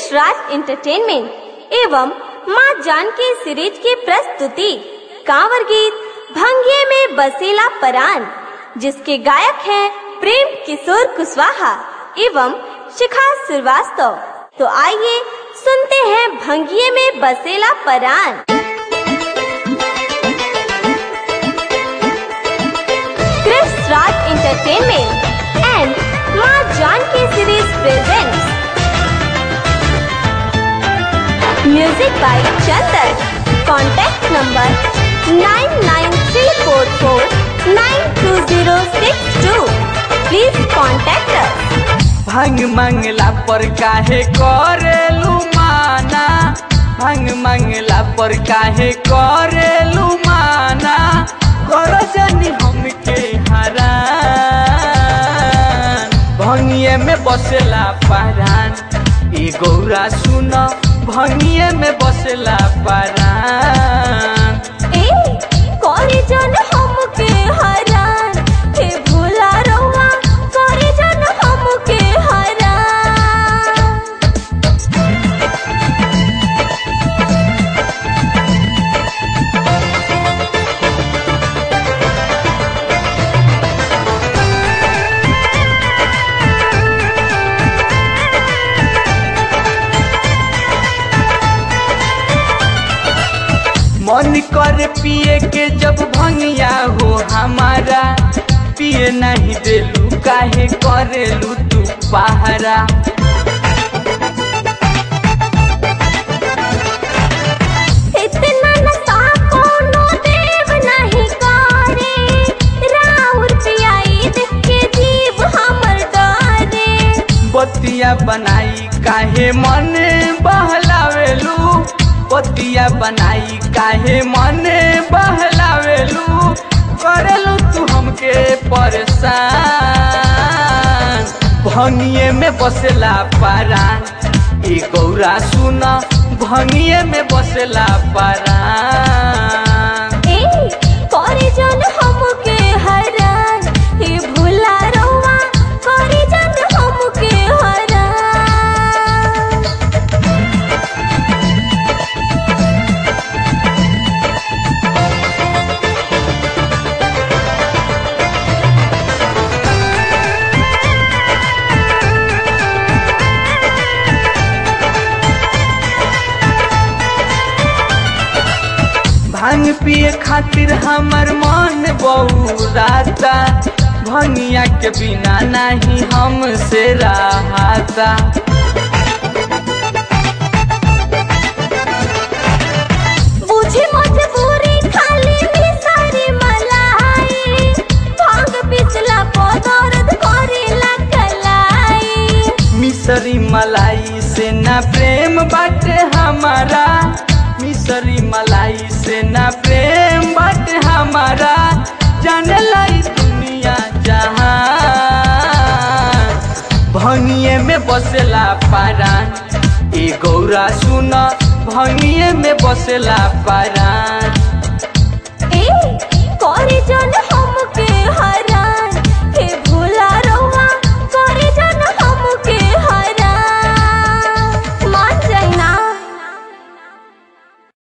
कृष्ण राज entertainment एवं माँ Janki series की प्रस्तुति कांवर गीत भंगिए में बसेला परान जिसके गायक हैं प्रेम किशोर कुशवाहा एवं शिखा श्रीवास्तव तो आइए सुनते हैं भंगिए में बसेला परान क्रिस राज entertainment and Maa Janki series presents music by Chandan contact number nine nine three four four nine two zero six two please contact us भांग मंगला पर काहे करेलू माना भांग मंगला पर काहे करेलू माना करो जनी हमके हरान भंगिए में बसेला परान ए गौरा सुन भंगिए में बसेला परान ए करे जन हमके हरान हे भूला रहुआ करे जन हमके हरान मन कर पिए के जब भंगिया हो हमारा पिए नहीं देलू काहे करेलू तू पहरा इतना नशा कोनो देव नहीं करे राउर पियाई देख के जीव हमर डरे बतिया बनाई काहे मन बहलावेलू बतिया बनाई काहे मन बहलावेलू करेलू तू हमके परेशान भंगिए में बसेला पारान ए गौरा सुन भंगिए में बसेला पारान ए करे जन हमके हरान हे भूला रहुआ करे जन हमके हरान भांग पिए खातिर हमर मन बहुराता भंगिया के बिना नहीं हमसे रहाता बुझी मजबूरी खाली भी सारी मलाई भांग पिछला को दर्द करेला कलाई मिसरी मलाई से ना प्रेम बाटे हमारा मिसरी मलाई से ना प्रेम बाटे हमारा जाने लाई दुनिया जहां भंगिए में बसेला पारान ए गौरा सुन भंगिए में बसेला पारान